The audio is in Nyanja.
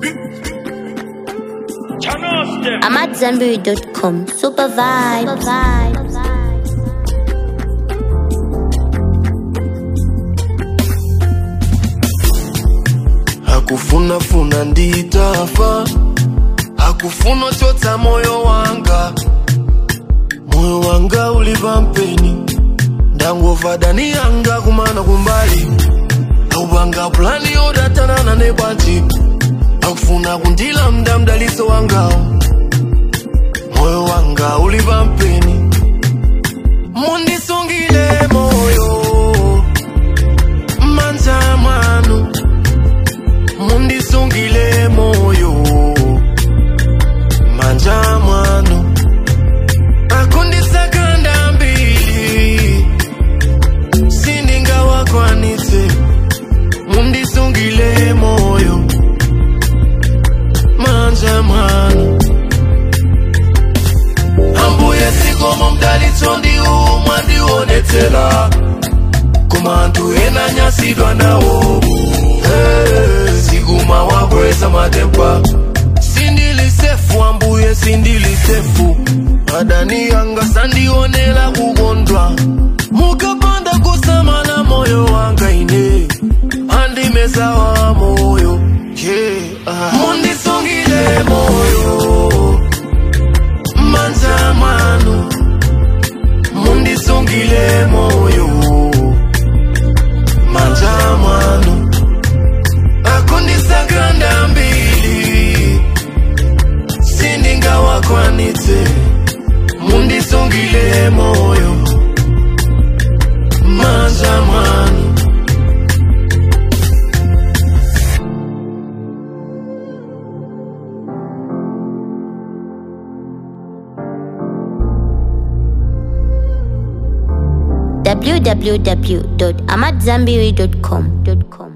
I'm at Zenberry.com. Super vibes. Super vibes. hakufuna funa nditafa hakufuna chotsa moyo wanga moyo wanga uliva mpeni ndangova dani yanga kumana kumbali aupanga plani yodatanana nebwanji akufuna kundila mda mdaliso wangawo moyo wanga uliva mpeni mundisungile moyo manja mwanu mundisungile moyo manja mwanu akundisakanda mbili sindingawakwanitse mundisungile moyo manja mwanu ambuye sikomo mdalitso ndiwu mwandionetsera koma anthu ena nyasidwa nawo hey, siguma wakweza matempa sindilisefu ambuye sindilisefu adani yanga sandionela kukondwa mukapanda kusamala moyo wanga ine andimesawa moyo yeah. ah. mundisungile moyo manja mwanu mundisungile moyo manja mwanu akundisakanda mbili sindingawakwanitse mundisungile moyo manja mwanu www.amatzambiri.com.